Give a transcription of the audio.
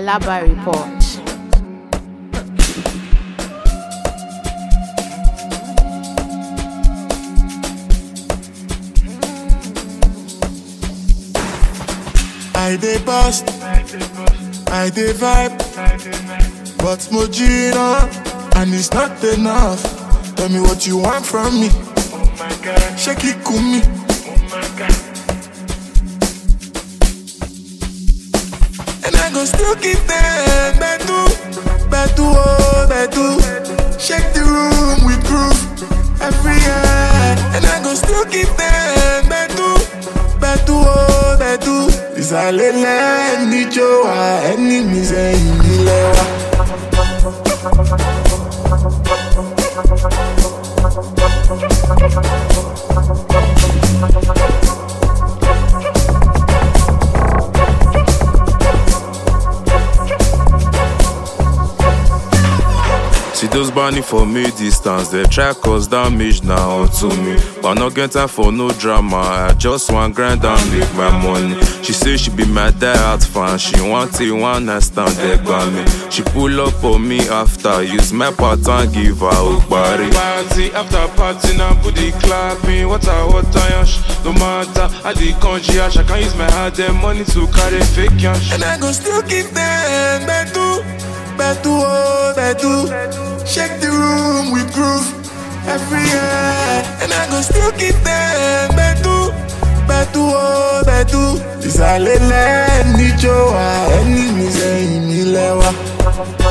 Alaba Report. I dey bust, I dey vibe, but Mojina, and it's not enough. Tell me what you want from me. Shake it, kumi. And I go still keep them bedu, bedu, oh bedu. Shake the room with proof every year. And I go still keep them bedu, bedu, oh bedu. Ìsàlẹ̀lẹ̀ níjó wa, ẹni mi sẹ́yìn nílẹ̀ wa. See those burning for me distance, they try cause damage now to me. But no get time for no drama. I just want grind and make my money. She say she be my diehard fan. She want it one night stand there by me. She pull up on me after use my pattern give her a body. Party after party now booty clapping Water, water, yash No matter how the country yash I can use my hard earned money to carry fake yash And I go still keep them bedu, bedu, oh bedu. Shake the room with groove every year. And I go still keep them bedu, bedu, oh bedu. Ìsàlẹ̀lẹ̀ níjó wa, ẹni mi sẹ́yìn nílẹ̀ wa.